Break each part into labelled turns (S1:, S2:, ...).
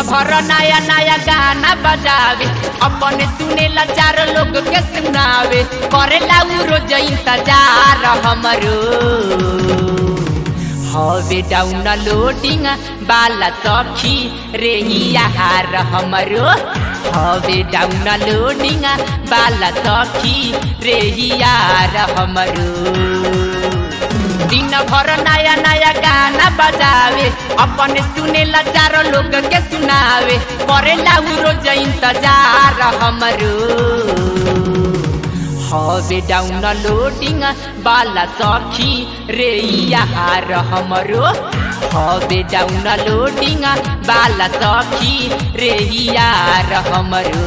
S1: भर नया नया गाना बजावे अपने सुनेला चार लोग के सुनावे करेला उ रोज इंतजार हमरो हवे डाउन लोडिंग बाला सखी रे यार हमरो हवे डाउन लोडिंग बाला सखी रे यार हमरो दिन भर नया नया गाना बजावे अपने सुनेला चारो लोग के सुनावे करेला उ रोज इंतजार हमरो हवे डाउन लोडिंग बाला सखी रे यार हमरो हवे डाउन लोडिंग बाला सखी रे यार हमरो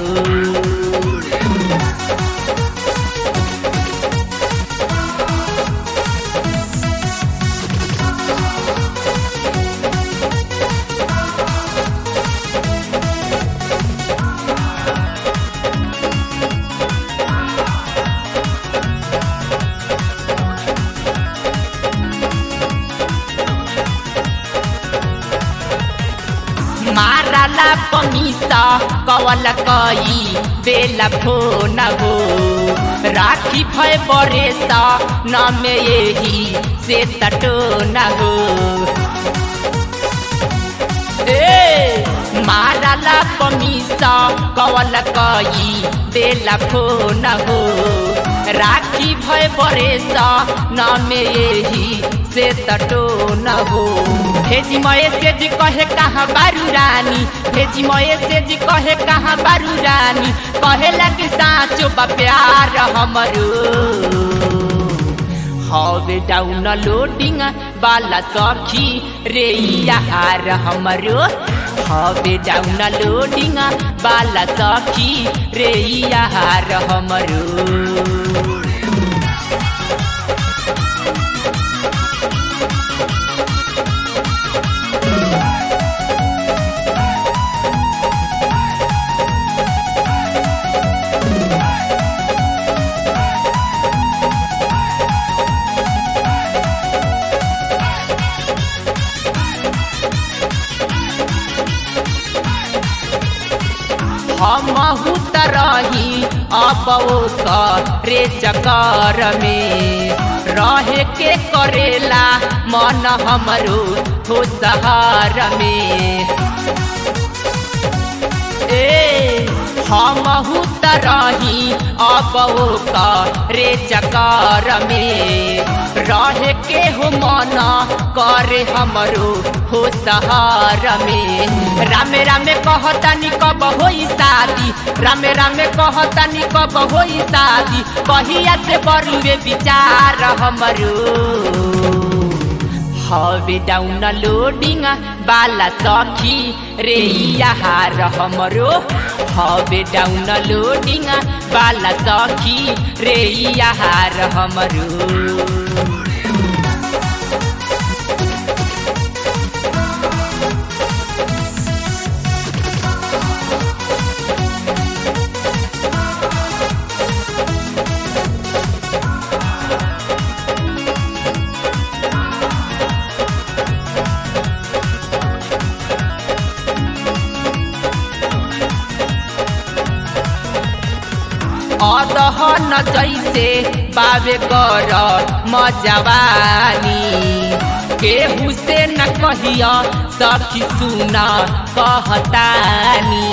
S1: माराला पमीसा कवल कई बेला फोन हो राखी भय बरेसा न में यही से तटो न हो ए माराला पमीसा कवल कई बेला फोन हो राखी भय बरेसा न में यही से तटो न हो भेजी मये से जी कहे कहाँ बारू रानी भेजी मये से जी कहे कहाँ बारू रानी कहे लगे साँचो बा प्यार हमरो हवे डाउन लोडिंग बाला सखी रे यार हमरो हवे डाउन लोडिंग बाला सखी रे यार हमरो हमहू तरही अब रे चकर में रहे के करेला मन हमरो हो सहार में ए हमहू तरही अब रे चकर में रहे के हो मन करे हमरो हो सहार में रामे रामे कहतानी कब होई शादी रामे रामे कहतानी कब होई शादी कहिया से बरुए विचार हमरो हवे डाउन लोडिंग बाला सखी रे यार हमरो हवे डाउन लोडिंग बाला सखी रे यार हमरो अदहन जैसे बाबे कर मजवानी केहू से न कहिया सखी सुना कहतानी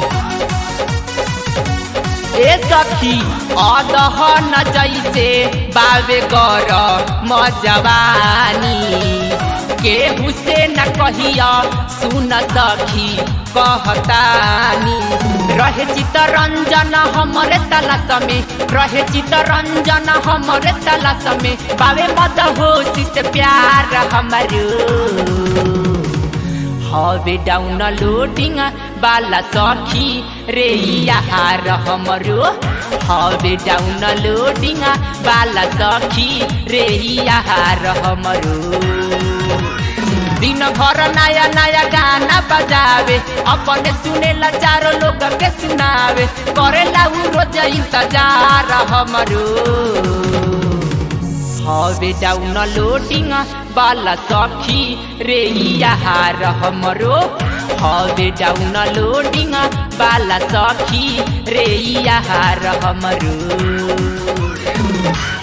S1: ए सखी अदहन जैसे बाबे कर मजवानी केहू से न कहिया सुन सखी कहतानी रहे चितरंजन हमरे तलाश में रहे चितरंजन हमरे तलाश में बावे मद होशी से प्यार हमारो हवे डाउन लोडिंग बाला सखी रे यार हमरो हवे डाउन लोडिंग बाला सखी रे यार हमरो दिन भर नया नया गाना बजावे अपने सुने ला चारो लोग के सुनावे करे ला उ रोज इंतजार हमरो हवे डाउन लोडिंग बाला सखी रे यार हमरो हवे डाउन लोडिंग बाला सखी रे यार हमरो